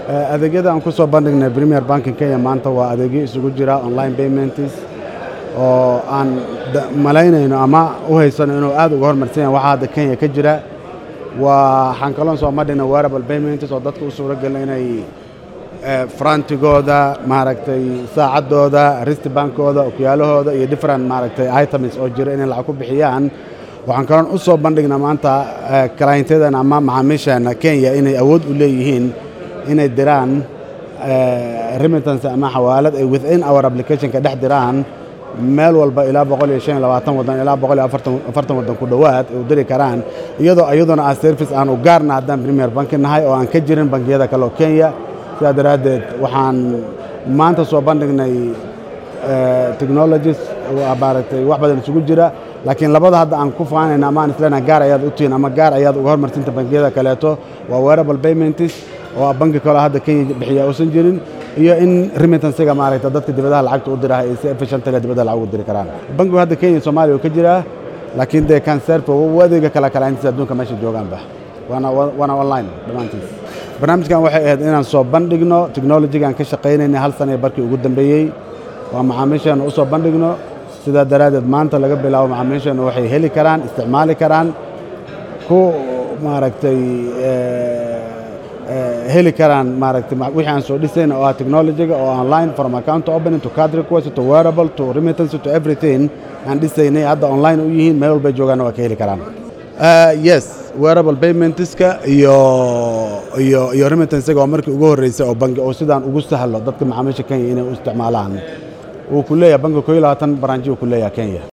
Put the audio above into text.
adeegyada aan ku soo bandhignay premier banking kenya maanta waa adeegyo isugu jira online payments oo aan malaynayno ama u haysano inuu aad uga hormarsan yahay waxaa hadda kenya ka jira waxaan kaloon soo bandhignay wearable payments oo dadka u suuro gelina inay frantigooda maaragtay saacaddooda ristibankooda okyaalahooda iyo different maaragtay items oo jira inay lacag ku bixiyaan waxaan kaloon u soo bandhignaa maanta clientedan ama macaamiisheena kenya inay awood u leeyihiin inay diraan remittance ama xawaalad ay within our applicationka dhex diraan meel walba ilaa boqol iyo shan iyo labaatan waddan ilaa boqol iyo afartan waddan ku dhowaad ay u diri karaan iyadoo iyaduna ah service aan u gaarna haddaan premier banki nahay oo aan ka jirin bangiyada kale oo kenya sidaa daraaddeed waxaan maanta soo bandhignay technologies maaragtay wax badan isugu jira laakiin labada hadda aan ku faanayna ama aan isleenahay gaar ayaad u tihiin ama gaar ayaad uga hormarsinta bangiyada kaleeto waa wearable payments oo bangi kaloo hadda kenya bixiya uusan jirin iyo in remittansiga maaragta dadka dibadaha lacagta u diraha ay si efficientga dibadda lacag ugu diri karaan bangigu hadda kenya soomaaliya uu ka jiraa laakiin dee kanserfa adeega kala kalaantiisa adduunka meesha joogaanba waana waana online dhammaantiis barnaamijkan waxay ahayd inaan soo bandhigno technolojigaan ka shaqaynaynay hal sana barkii ugu dambeeyey waa macaamiisheena u soo bandhigno sidaa daraaddeed maanta laga bilaabo macaamiisheena waxay heli karaan isticmaali karaan ku maaragtay heli karaan maaragtay wixii aan soo dhisayna oo ah technologiga oo online from account opening to card request to wearable to remittance to everything aan dhisaynay hadda online u yihiin meel walbay joogaanna waa ka heli karaan yes wearable paymentska iyo iyo iyo remittansiga oo markii ugu horreysay oo bangi oo sidaan ugu sahlo dadka macaamiisha kenya inay u isticmaalaan wuu ku leeyahay bangi koo iyo labaatan baranji uu ku leeyahay kenya